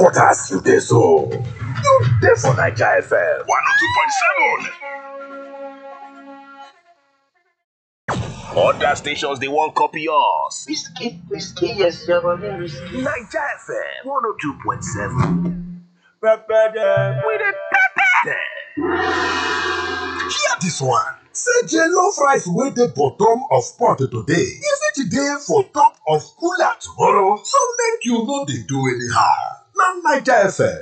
headquarters you dey so. You dey for Naija FM 102.7. Other stations they won't copy us. Whiskey, whiskey, yes, you're a whiskey. Naija FM 102.7. Pepper them. We the pepper them. Hear this one. Say jollof rice wey dey bottom of pot today, e fit dey for top of cooler tomorrow, so make you no dey do anyhow. Na Naija FM